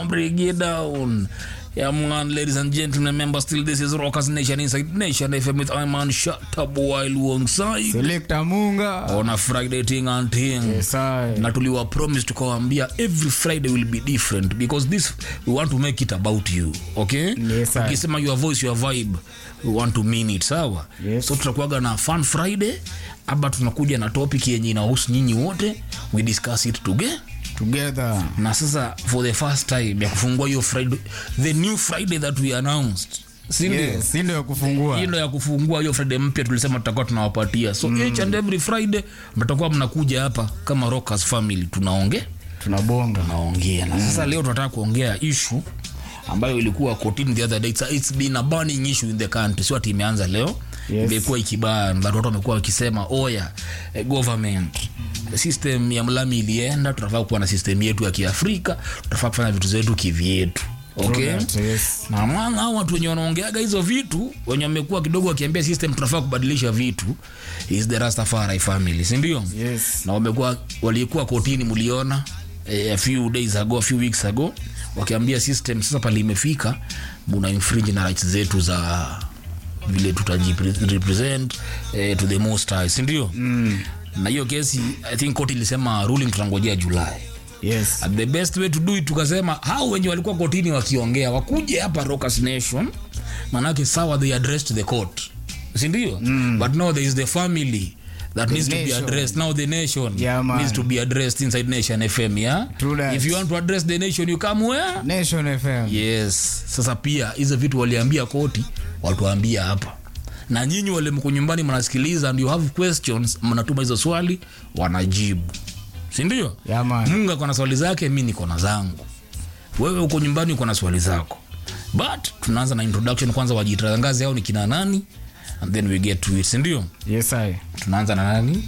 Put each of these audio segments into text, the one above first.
break it down. Yeah, man, ladies and gentlemen, remember still this is Rockers Nation Inside Nation FM with Iman Shatabu alongside Selector Munga. on a Friday thing and thing. Yes, I. na tuliwa promise tukawambia every friday will be different because this we want to make it about you okay Yes, sir. ukisema your voice your vibe we want to mean it sawa Yes. so tutakuaga na fun friday aba tunakuja na topic yenye inahusu nyinyi wote we discuss it together Together. na sasa for the first time ya kufungua hiyo friday the new friday that we announced sindio Yes, si ndio ya kufungua. hii ndo ya kufungua hiyo friday mpya tulisema tutakuwa tunawapatia so mm. each and every friday mtakuwa mnakuja hapa kama rockers family tunaongea Tunabonga. tunaongea na sasa leo tunataka kuongea issue ambayo ilikuwa kotini the other day it's, it's been a burning issue in the country sio ati imeanza leo Yes. imekuwa ikibaa na watu wamekuwa wakisema oya eh, government system ya mlami ilienda tunafaa kuwa na system yetu ya kiafrika tunafaa kufanya vitu zetu kivyetu okay That, yes. na mwana hao watu wenye wanaongeaga hizo vitu wenye wamekuwa kidogo wakiambia system tunafaa kubadilisha vitu is the rastafari family sindio Yes. na wamekuwa walikuwa kotini mliona eh, a few days ago a few weeks ago wakiambia system sasa pale imefika muna infringe na rights zetu za vile tutajirepresent eh, to the most high sindio mm. na hiyo kesi i think koti ilisema ruling tutangojea julai Yes. And the best way to do it tukasema hao wenye walikuwa kotini wakiongea wakuje hapa Rockers Nation manake sawa they addressed the court sindio mm. but now there is the family that needs to be nation. addressed now the nation Yeah, man. needs to be addressed inside nation fm yeah True that. if you want to address the nation you come where Nation FM. yes sasa pia hizo vitu waliambia koti watuambia hapa na nyinyi wale mko nyumbani mnasikiliza and you have questions mnatuma hizo swali wanajibu sindio Yeah, man. mungu ako na swali zake mi niko na zangu wewe uko nyumbani uko na swali zako but tunaanza na introduction kwanza wajitangaze au ni kina nani and then we get to it sindio Yes, I. tunaanza na nani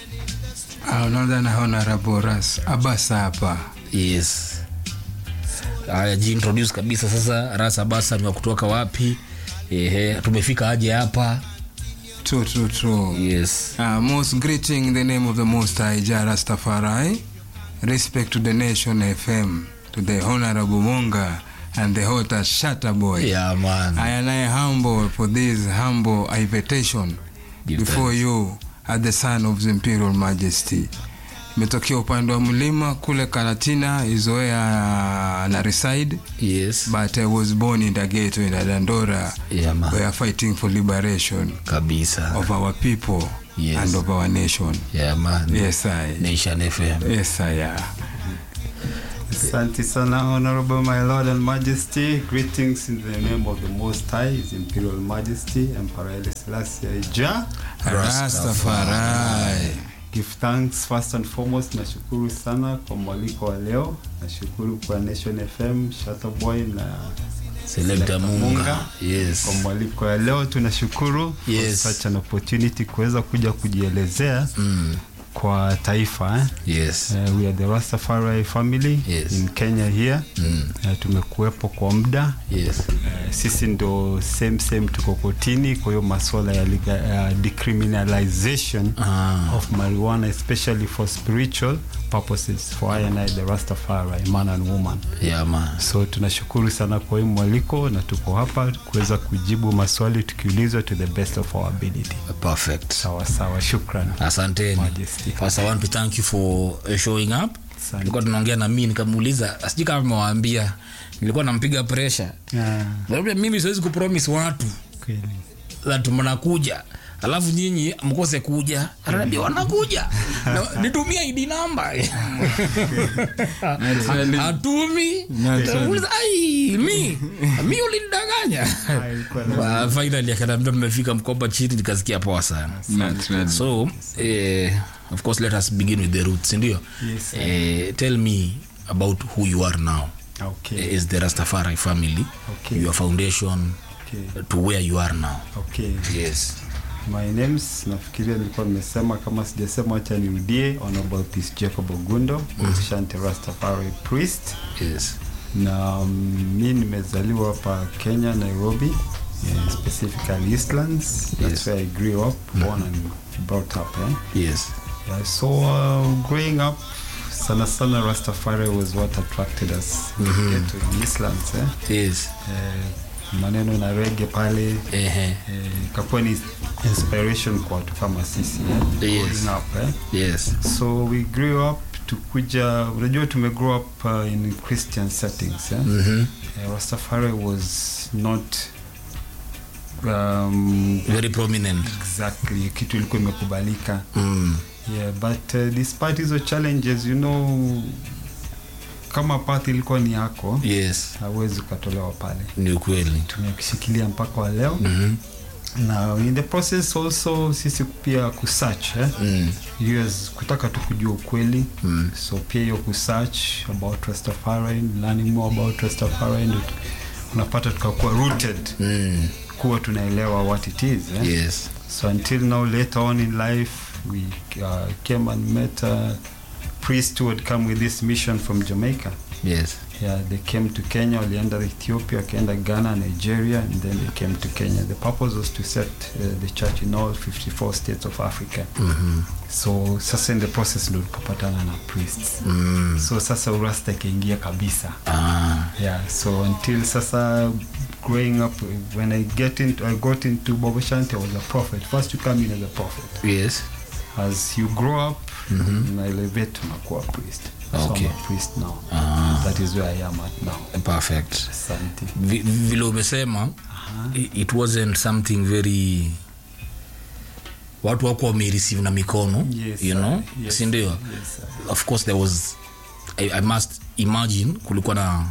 Ah, unaanza na honorable ras abasa hapa yes haya jiintroduce kabisa sasa rasa basa ni wa kutoka wapi ehe tumefika aje hapa true true true yes uh, most greeting in the name of the most high Jah Rastafari respect to the nation fm to the honorable munga and the hotter shatter boy yeah man I am I humble for this humble invitation Give before you at the son of the imperial majesty imetokea upande wa mlima kule karatina izoea na reside yes but i was born in the ghetto in dandora yeah man we are fighting for liberation kabisa of our people Yes. and of our nation yeah man yes i nation fm yes i am Asante sana, Honorable my Lord and Majesty. Greetings in the name of the Most High, His Imperial Majesty, Emperor Haile Selassie Jah. rastafari Give thanks first and foremost. Nashukuru sana kwa mwaliko wa leo. Nashukuru kwa Nation FM, Shutterboy na selector munga yes kwa mwaliko ya leo. Tunashukuru Yes. for such an opportunity kuweza kuja kujielezea mm. kwa taifa eh? yes Uh, we are the Rastafari family Yes. in Kenya here. mm. Uh, tumekuwepo kwa muda yes Eh, sisi ndo same same tuko kotini kwa hiyo maswala ya liga, uh, decriminalization ah. of marijuana especially for spiritual purposes for I and I, the Rastafari man and woman yeah man so tunashukuru sana kwa hii mwaliko na tuko hapa kuweza kujibu maswali tukiulizwa to the best of our ability perfect sawa sawa shukran asanteni Majesty. first i want to thank you for uh, showing up Asante. nilikuwa tunaongea na mimi nikamuuliza sijui kama mewaambia nilikuwa nampiga pressure Ah, labda mimi siwezi kupromise watu kweli that mnakuja alafu nyinyi mkose kuja ananiambia wanakuja Na- nitumie id namba hatumi Nauliza, ai mi mi ulinidanganya Ah, finally akaniambia mmefika mkoba chini nikasikia poa sana so eh, of course let us begin with the roots ndio Yes, sir. eh, tell me about who you are now okay is the rastafari family Okay. your foundation okay to where you are now okay yes My names nafikiria nilikuwa nimesema, kama sijasema, acha nirudie. Honorable Peace Jacob Ogundo, Shanti Rastafari priest, yes na um, mi nimezaliwa hapa Kenya, Nairobi, eh, specifically Eastlands. That's Yes. where I grew up, born and brought up. Eh? yes Yeah, so uh, growing up sana sana Rastafari was what attracted us in the ghetto in Eastlands eh? yes Eh, maneno na rege pale ehe eh, ikakuwa ni inspiration kwa watu kama sisi eh? Yes. Growing up, eh? yes so we grew up tukuja unajua tume grow up uh, in christian settings eh? mhm uh, rastafari was not um, very prominent exactly kitu ilikuwa imekubalika mm. yeah but uh, despite hizo challenges you know kama path ilikuwa ni yako yes hawezi ukatolewa pale ni ukweli tumekishikilia mpaka wa leo mhm na in the process also sisi pia kusearch eh? mm. yes, kutaka tu kujua ukweli Mm. so pia hiyo kusearch about Rastafari learning more about Rastafari ndo tu- unapata tukakuwa rooted Mm. kuwa tunaelewa what it is eh? yes so until now later on in life we uh, came and met a priest who had come with this mission from Jamaica yes yeah, they came to Kenya walienda Ethiopia wakaenda Ghana Nigeria and then they came to Kenya the purpose was to set uh, the church in all 54 states of Africa mhm so sasa in the process ndo tulipopatana na priests mm. so sasa urasta ikaingia kabisa ah yeah so until sasa growing up when i get into i got into bobo shanti i was a prophet first you come in as a prophet yes as you grow up Mhm. na elevate unakuwa priest Okay. so I'm a priest now ah that is where i am at now perfect asante Vi- vile umesema i- it wasn't something very watu wako wamereceive na mikono Yes, you sir. know Yes, sindio Yes, sir. of course there was I, i must imagine kulikuwa na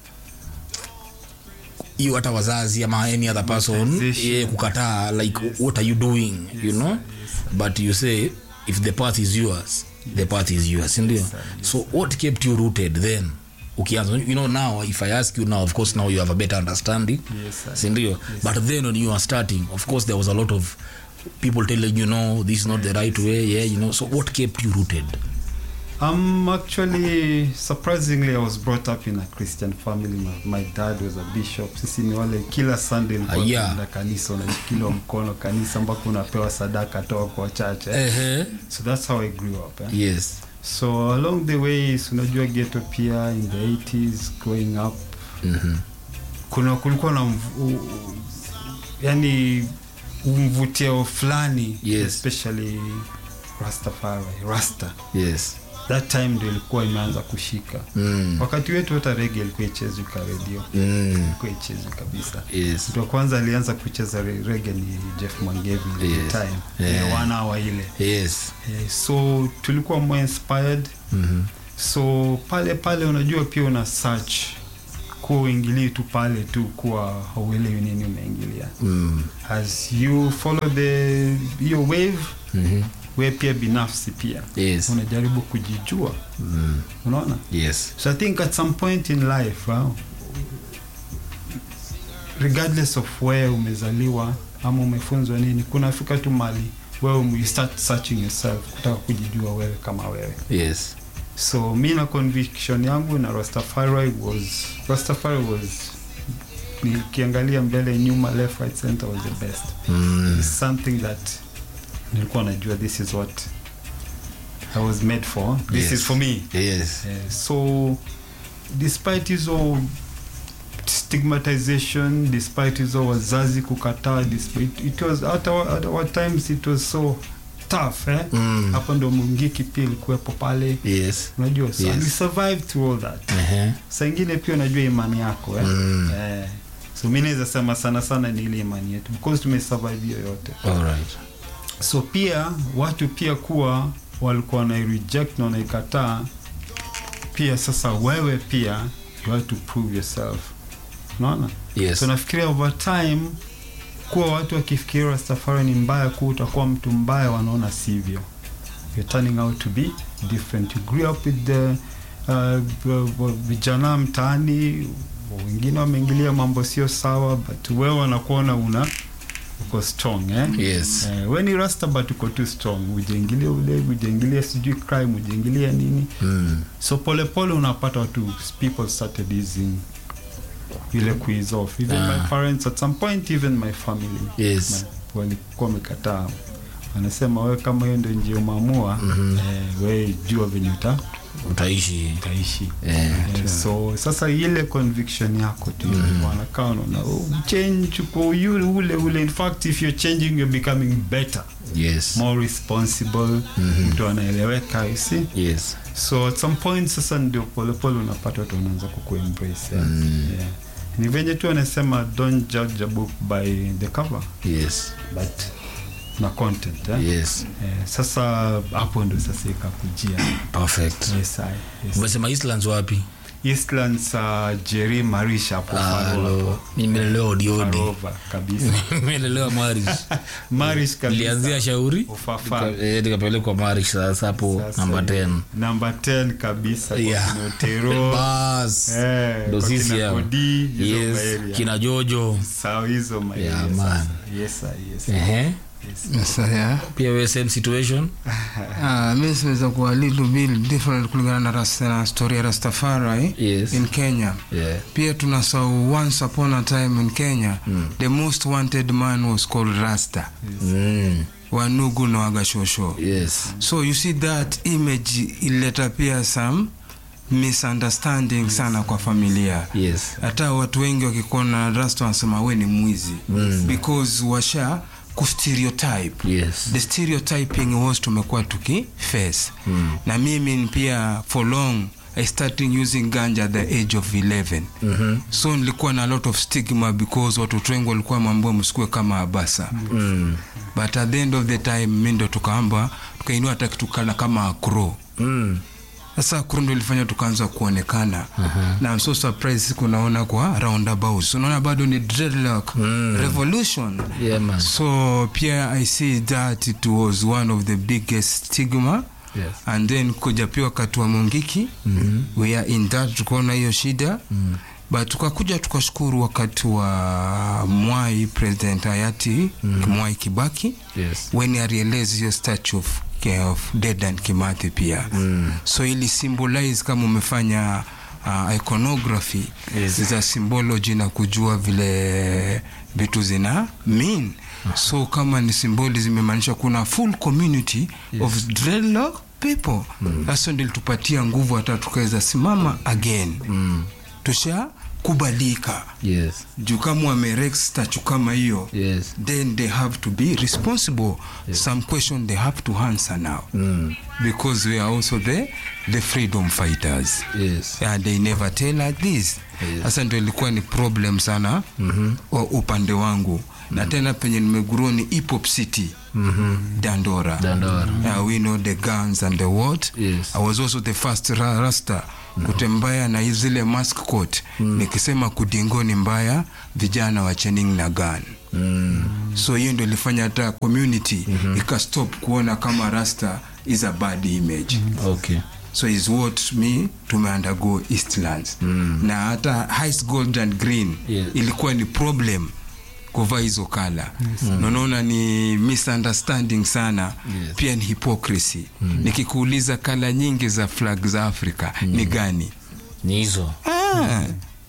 hiyo hata wazazi ama any other person Motivation. yeah, kukataa like what are you doing you know but you say if the path is yours the path is yours sindio so what kept you rooted then ukianza you know now if i ask you now of course now you have a better understanding Yes, sir. sindio but then when you are starting of course there was a lot of people telling you no this is not the right way yeah you know so what kept you rooted Um, actually, surprisingly, I was brought up in a Christian family. My, my dad was a bishop. Sisi ni wale kila Sunday Ah, nilikuwa yeah. tunaenda kanisa, unashikiliwa mkono kanisa mpaka unapewa sadaka toka kwa church. Eh? uh-huh. So that's how I grew up. Eh? yes So along the way, so unajua ghetto pia in the 80s growing up, mm-hmm. kuna kulikuwa na mvu, u- yani mvutio fulani Yes. especially Rastafari, Rasta. yes That time ndio ilikuwa imeanza kushika. mm. wakati wetu hata rege ilikuwa ichezwi ka redio Mm. ilikuwa ichezwi kabisa yes mtu wa kwanza alianza kucheza re- rege ni jeff mangevi Yes. yes. time Yeah. yeah. wana wa ile yes eh, so tulikuwa more inspired mm-hmm. so pale pale unajua pia una search kuwa uingilii tu pale tu kuwa hauelewi nini umeingilia mm. as you follow the hiyo wave mm-hmm. we pia binafsi pia yes unajaribu kujijua mm. unaona yes So I think at some point in life, uh, regardless of where umezaliwa ama umefunzwa nini, kunafika tu mali wewe you start searching yourself, kutaka kujijua wewe kama wewe. yes So mi na conviction yangu na Rastafari was Rastafari was nikiangalia mbele nyuma left right center was the best mm. It's something that nilikuwa najua this is what I was made for this Yes. is for me yes Eh, so despite hizo stigmatization despite hizo wazazi kukataa despite, it was hata wa- at our times it was so tough eh? mm. hapo ndo mungiki pia ilikuwepo pale yes unajua so Yes. we survived through all that uh-huh. saa ingine pia unajua imani yako eh? Mm. Eh, so mi naweza sema sana sana ni ile imani yetu because tumesurvive hiyo yote all right so pia watu pia kuwa walikuwa wanaireject na wanaikataa pia sasa wewe pia you have to prove yourself unaona yes so nafikiria over time kuwa watu wakifikiria rastafari ni mbaya kuwa utakuwa mtu mbaya wanaona sivyo you're turning out to be different you grew up with the uh, b- b- vijana mtaani wengine wameingilia mambo sio sawa but wewe wanakuona una uko strong eh? yes Eh, we ni rasta but uko too strong ujaingilia ulevi ujaingilia sijui crime ujaingilia nini mm. so polepole unapata watu people started using ile kuiz off even Ah. my parents at some point even my family yes my, walikuwa wamekataa wanasema wewe kama hiyo ndio njia umeamua Mhm. eh, we jua venye uta utaishi utaishi eh, Yeah, so sasa ile conviction yako tu wanakaa unaona oh, change kwa yule ule ule in fact if you're changing you're becoming better yes more responsible mtu anaeleweka you see yes so at some point sasa ndio polepole unapata watu wanaanza kukuembrace yeah. yeah. ni venye tu anasema don't judge a book by the cover yes but na content eh? yes Eh, sasa hapo ndo sasa ikakujia perfect yes, I, yes. umesema islands wapi Eastlands uh, Jerry Marisha hapo Faro Halo. hapo. nimelelewa odiodi Farova kabisa nimelelewa marish Marish kabisa nilianzia shauri Ufafa. nika- eh, nikapelekwa marish sasa hapo Sasa, namba 10 Number 10 kabisa kwa Yeah. kina Otero. bas Eh, ndo kwa sisi kina hao. Kodi, hizo yes maarea. kina jojo Sawa hizo maarea Yeah, sasa. man. Yes, sir, yes, sir. Ehe. Yes. Sasa, yeah. pia we same situation Ah, mi siweza kuwa little bit different kulingana na, ras, na story ya Rastafari Yes. in Kenya. yeah. Pia tunasahau once upon a time in Kenya the most wanted man was called Rasta mm. Wanugu na Wagashosho. yes So you see that image ileta pia some misunderstanding sana kwa familia yes hata watu wengi wakikuona Rasta wanasema we ni mwizi Mm. because washa kustereotype yes the stereotyping was tumekuwa tuki face Mm. na mimi pia for long i started using ganja at the age of 11 Mhm. so nilikuwa na a lot of stigma because watoto wengi walikuwa mambo msikue kama abasa mm. but at the end of the time mi ndo tukaamba tukainua hata kitukana kama akro Mm. sasa akro ndo ilifanya tukaanza kuonekana na I'm so surprised siku naona kwa roundabouts unaona bado ni dreadlock Mm. revolution yeah man so pia i see that it was one of the biggest stigma yes and then kuja pia wakati wa mungiki Mhm. we are in that tukaona hiyo shida mm. but tukakuja tukashukuru wakati wa mwai president hayati mm. mwai kibaki yes when i realized hiyo statue of, of dedan kimathi pia Mm. so ili symbolize kama umefanya uh, iconography Yes. is a symbology na kujua vile vitu zina mean so kama ni symbolism imemaanisha kuna full community yes. of dreadlock people sasa mm. ndio ilitupatia nguvu hata tukaweza simama again mm. tusha kubalika yes juu kama wamerex statue kama hiyo yes then they have to be responsible some question they have to answer now mm. because we are also the, the freedom fighters yes and they never tell like this Yes. sasa ndio ilikuwa ni problem sana Mhm. wa upande wangu na tena penye nimegurua ni hip hop city Mhm. dandora Dandora. uh, we know the guns and the what Yes. i was also the first ra rasta kutembea na hii zile mask coat nikisema kudingoni mbaya vijana wa chening na gun Mm. so hiyo ndio ilifanya hata community ikastop kuona kama rasta is a bad image okay so is what me tumeundergo eastlands Mm. na hata highest gold and green Yes. ilikuwa ni problem kuvaa hizo kala naona ni misunderstanding sana Yes. pia ni hypocrisy nikikuuliza kala nyingi za flag za africa ni gani ni hizo ah.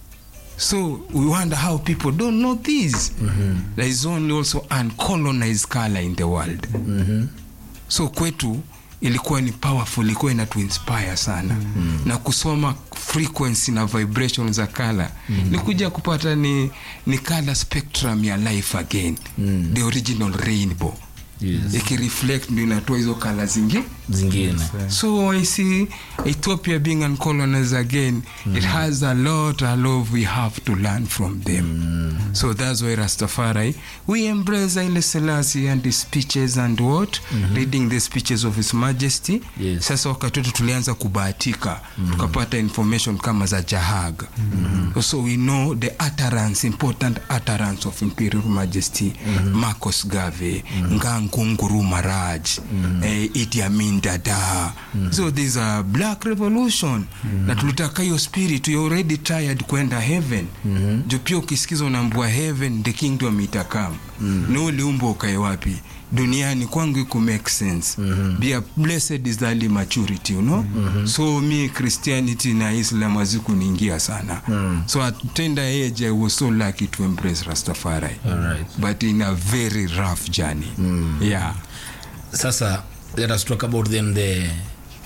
so we wonder how people don't know this there is only also uncolonized color in the world Mhm. so kwetu ilikuwa ni powerful ilikuwa inatuinspire sana mm. na kusoma frequency na vibration za kala mm. ni kuja kupata ni, ni color spectrum ya life again Mm. the original rainbow yes ikireflect ndio inatoa hizo kala zingi zingine so i see ethiopia being uncolonized again it has a lot a lot we have to learn from them so that's why rastafari we embrace Haile Selassie and his speeches and what reading the speeches of his majesty Yes. sasa wakati wetu tulianza kubahatika tukapata information kama za jahag so we know the utterance important utterance of imperial majesty marcos gave ngangunguru maraj eh, Idi Amin dada so there's a black revolution na tulitaka hiyo spirit you already tired kwenda heaven jo pia ukisikiza unaambua heaven the kingdom itakam na uliumbwa ukae wapi duniani kwangu iku make sense Bia blessed is the early maturity you know so mi christianity na islam hazikuniingia sana so at tender age i was so lucky to embrace rastafari Alright. but in a very rough journey yeah sasa let us talk about then the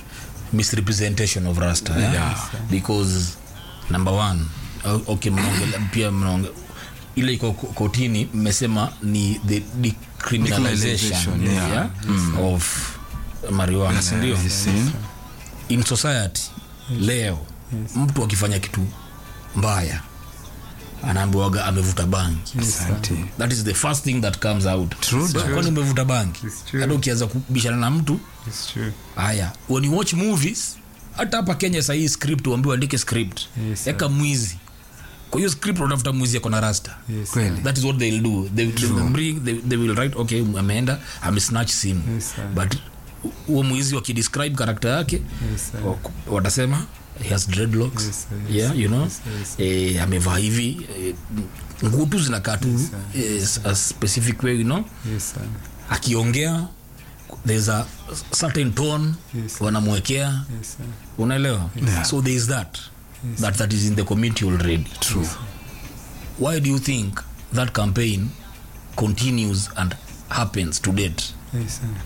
misrepresentation of rasta yeah? Yeah. because number one o- okay mnaongela pia mnaonge ile iko ko- kotini mmesema ni the decriminalization Decriminalization, yeah. yeah. of marijuana sindio Yes, in society leo mtu akifanya kitu mbaya anaambiwaga amevuta bangi asante. that is the first thing that comes out True So, that. kwani umevuta bangi It's true. hata ukianza kubishana na mtu It's true. haya when you watch movies hata hapa kenya sahii script uambiwa andike script Yes, sir. eka mwizi kwa hiyo script unatafuta mwizi ako na rasta Yes, Kweli. that is what they'll do they, they, will bring, they, they will write okay ameenda amesnatch simu Yes, sir. but huo mwizi wakidescribe karakta yake Yes, sir. wa- watasema he has dreadlocks Yes, sir. Yes, yeah sir. you know Yes, sir. Yes, eh, amevaa hivi eh, nguo tu zinakaa tu eh, a specific way you know Yes, sir. akiongea there's a certain tone Yes. wanamwekea Yes, sir. unaelewa Yeah. so there is that that that is in the community already True. why do you think that campaign continues and happens to date Yes, sir.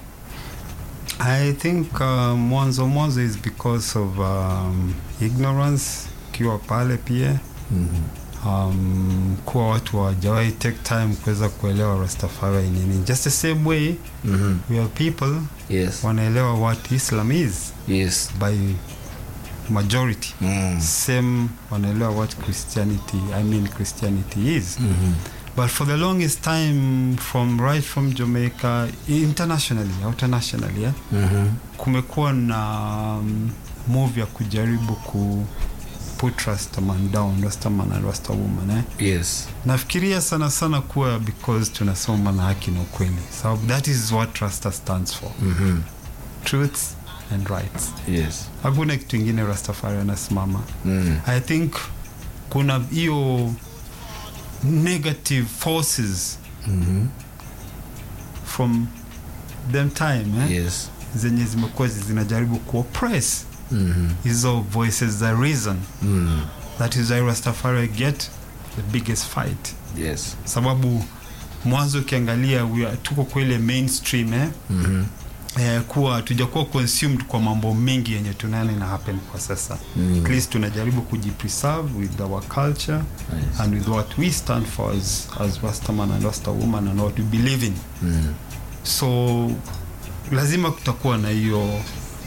I think uh, mwanzo mwanzo is because of um, ignorance ukiwa pale pia um, kuwa watu hawajawahi take time kuweza kuelewa rastafari ni nini just the same way mm-hmm. we are people yes wanaelewa what islam is yes by majority mm. same wanaelewa what christianity i mean christianity is mm-hmm. but for the longest time from right from jamaica internationally internationally yeah, Mm-hmm. kumekuwa na um, move ya kujaribu ku put rastaman down rastaman and rastawoman eh? yes nafikiria sana sana kuwa because tunasoma na haki na ukweli sababu that is what rasta stands for mm-hmm. truth and rights yes hakuna kitu ingine rastafari anasimama mm. i think kuna hiyo negative forces mm-hmm. from them time eh? yes zenye zimekuwa zinajaribu kuoppress mm-hmm. hizo voices za reason mm. that is why rastafari get the biggest fight yes sababu mwanzo ukiangalia we are- tuko kwa ile mainstream eh? mm-hmm. eh, kuwa tujakuwa consumed kwa mambo mengi yenye tunaona ina happen kwa sasa Mm. at least tunajaribu kujipreserve with our culture Yes. and with what we stand for as, as rastaman and rasta woman and what we believe in Mm. so lazima kutakuwa na hiyo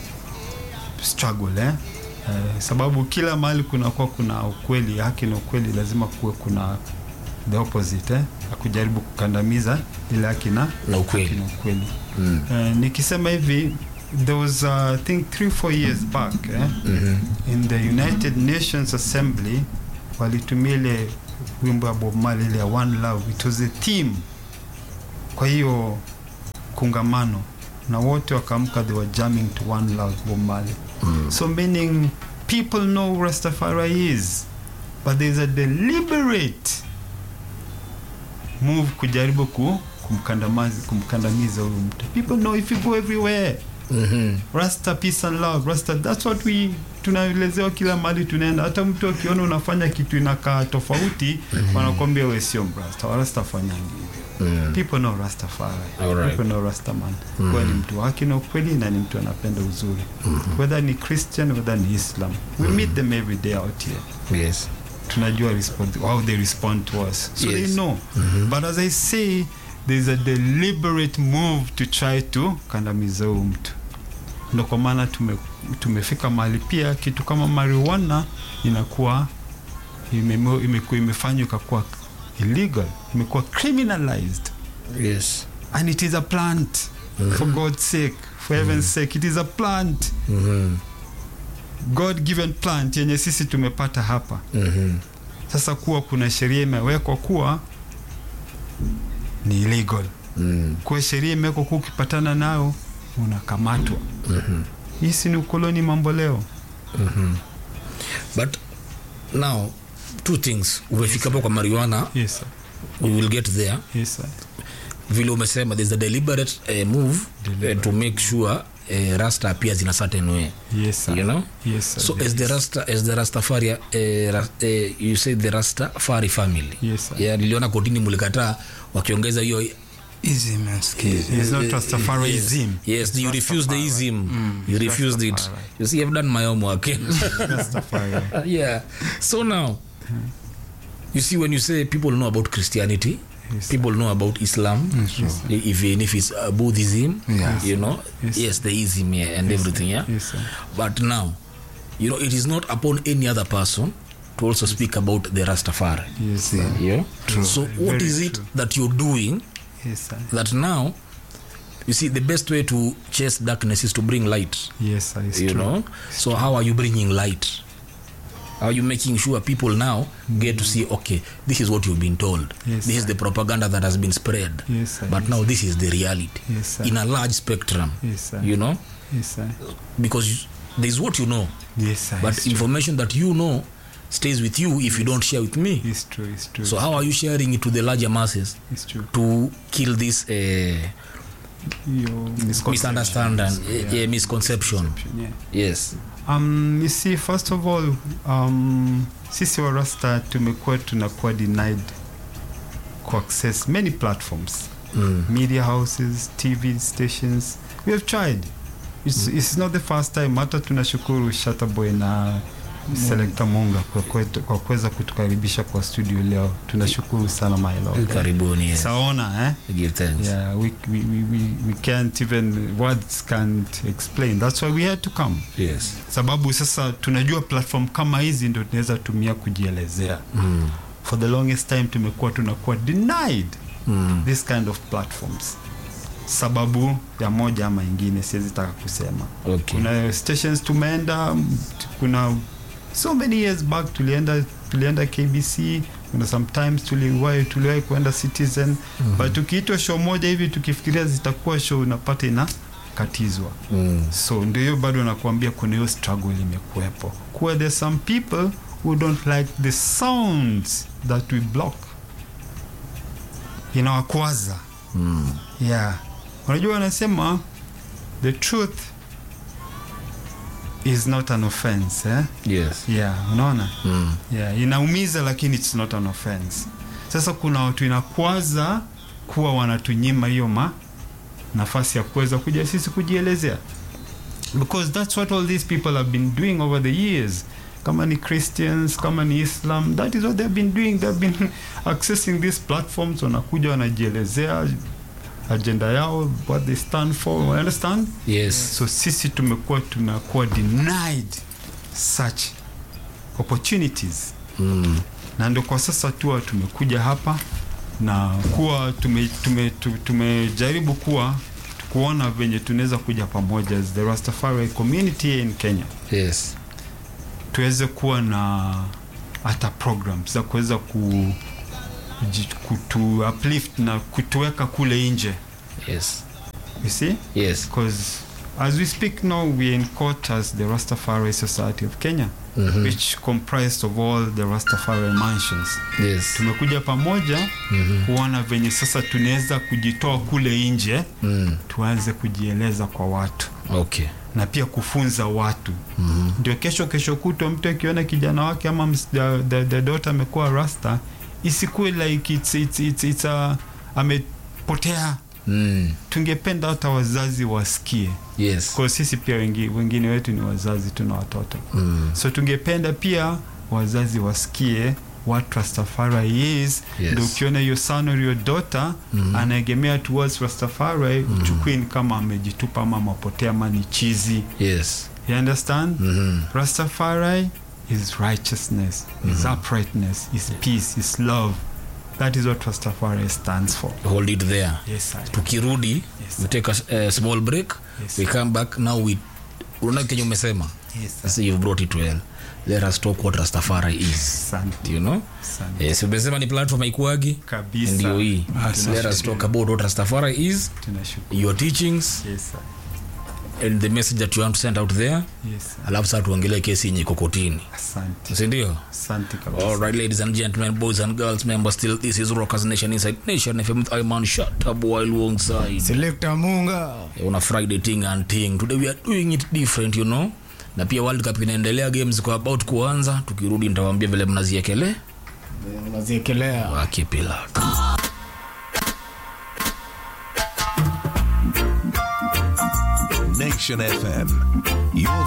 struggle eh? Eh, sababu kila mahali kunakuwa kuna ukweli haki na ukweli lazima kuwe kuna the opposite eh? ya kujaribu kukandamiza ile haki na na haki ukweli na ukweli mm. Eh, nikisema hivi there was uh, i think three four years back eh? mm-hmm. in the united nations assembly walitumia ile wimbo ya bob Marley ile ya one love it was a theme kwa hiyo kungamano na wote wakaamka they were jamming to one love bob Marley mm. so meaning people know who rastafari is but there's a deliberate move kujaribu ku, kumkandamiza kumkandamiza huyu mtu people know if you go everywhere mm-hmm. rasta peace and love rasta that's what we tunaelezewa kila mahali tunaenda hata mtu akiona unafanya kitu inakaa tofauti mm-hmm. wanakwambia we sio mrasta warasta fanyangi hivyo mm. people know rastafari Alright. people know rastaman Mhm. kuwa ni mtu wake na ukweli na ni mtu anapenda uzuri whether ni christian whether ni islam we meet them every day out here yes tunajua respond, how they respond to us so Yes. they know but as i say there's a deliberate move to try to kandamiza huyu mtu ndo kwa maana tume, tumefika mahali pia kitu kama marijuana inakuwa imemo- imekuwa imefanywa ikakuwa illegal imekuwa criminalized yes and it is a plant for god's sake for heaven's sake it is a plant mm-hmm. god given plant yenye sisi tumepata hapa Mm-hmm. sasa kuwa kuna sheria imewekwa kuwa ni illegal Mm. kuwa sheria imewekwa kuwa ukipatana nayo unakamatwa Mm-hmm. hii si ni ukoloni mambo leo Mm-hmm. but now two things umefika hapo kwa marijuana yes, sir. we will get there Yes, sir. vile umesema there's a deliberate uh, move uh, to make sure uh, rasta appears in a certain way Yes, sir. you know Yes, sir. so There as the is. rasta as the rastafari uh, ra, uh, you say the rastafari family Yes, sir. yeah, niliona kotini mulikataa wakiongeza hiyo Ism and schism. It's not Rastafarianism. yes you refuse the ism you refused it Rastafari. you see i've done my homework Rastafari. yeah so now you see when you say people know about christianity Yes, people know about islam even if it's uh, buddhism Yeah. you know Yes, yes the ism yeah, and everything yeah Yes, sir. but now you know it is not upon any other person to also speak about the rastafari Yes, sir. yeah so what Very is it true. that you're doing Yes, sir. that now you see the best way to chase darkness is to bring light Yes, sir. It's you true. know so how are you bringing light how are you making sure people now get to see okay this is what you've been told Yes, this is sir. the propaganda that has been spread Yes, sir. but Yes, now this is the reality Yes, sir. in a large spectrum Yes, sir. you know Yes, sir. because you- there's what you know Yes, sir. but it's true. information that you know stays with you if you don't share with me It's true. It's true. so how are you sharing it to the larger masses it's true. to kill this uh, Your misunderstanding Yeah. yeah, misconception Yeah. yes Um, you see, first of all, um, sisi wa Rasta tumekuwa tunakuwa denied kuaccess many platforms mm. media houses tv stations we have tried it's, it's not the first time hata tunashukuru shataboy na selekta munga kwa kwetu- kwa kuweza kutukaribisha kwa studio leo tunashukuru sana maelo karibuni yes. saona eh? give thanks yeah we, we, we, we, we can't even words can't explain that's why we had to come yes sababu sasa tunajua platform kama hizi ndo tunaweza tumia kujielezea mm. for the longest time tumekuwa tunakuwa denied Mm. this kind of platforms sababu ya moja ama ingine siwezi taka kusema okay kuna stations tumeenda m- t- kuna so many years back tulienda tulienda kbc kuna sometimes tuliwahi tuliwahi kuenda citizen mm-hmm. but tukiitwa show moja hivi tukifikiria zitakuwa show unapata ina katizwa mm. so ndio hiyo bado nakuambia kuna hiyo struggle imekuwepo kuwa there's some people who don't like the sounds that we block inawakwaza Mm. yeah unajua wanasema the truth is not an offense eh? yes yeah unaona mm. yeah inaumiza lakini it's not an offense sasa kuna watu inakwaza kuwa wanatunyima hiyo ma nafasi ya kuweza kuja sisi kujielezea because that's what all these people have been doing over the years kama ni christians kama ni islam that is what they've been doing they've been accessing these platforms wanakuja wanajielezea agenda yao what they stand for you understand yes so sisi tumekuwa tunakuwa denied such opportunities mm. na ndio kwa sasa tu tumekuja hapa na kuwa tumejaribu tume, tume, tumejaribu kuwa kuona venye tunaweza kuja pamoja as the Rastafari community here in Kenya yes tuweze kuwa na hata programs za kuweza ku kuji- kutu uplift na kutuweka kule nje yes you see yes because as we speak now we are in court as the Rastafari Society of Kenya Mhm. which comprised of all the Rastafari mansions yes tumekuja pamoja Mhm. kuona venye sasa tunaweza kujitoa kule nje mm. tuanze kujieleza kwa watu okay na pia kufunza watu mm. ndio kesho kesho kutwa mtu akiona kijana wake ama ms- the, the, the daughter amekuwa rasta isikuwe like it's, it's, it's, it's a, amepotea Mm. tungependa hata wazazi wasikie yes kwa sisi pia wengi, wengine wetu ni wazazi tuna watoto mm. so tungependa pia wazazi wasikie what rastafari is Yes. ndio ukiona your son or your daughter Mhm. anaegemea towards rastafari mm uchukui ni kama amejitupa ama mapotea ama ni chizi yes you understand mm. rastafari is righteousness is uprightness is peace is love that is what rastafari stands for hold it there yes sir. tukirudi Yes, we take a uh, small break Yes. we come back now we unaona kenye umesema yes sir. sasa you've brought it well let us talk what rastafari is asante you know asante yes umesema ni platform haikuagi kabisa ndio hii Asante. let us talk about what rastafari is tunashukuru your teachings yes sir. and the message that you want to send out there yes sir. alafu saa tuongelee kesi yenye iko kotini asante sindio asante kabisa All right, ladies and gentlemen, boys and girls, members, still this is Rockers Nation Inside Nation FM with Iman Shatab while alongside Selector Munga. on a Friday thing and thing. Today we are doing it different, you know. Na pia World Cup inaendelea, games kwa about kuanza. Tukirudi nitawaambia vile mnaziekele Unaziekelea. wakipilaka Nation FM. Your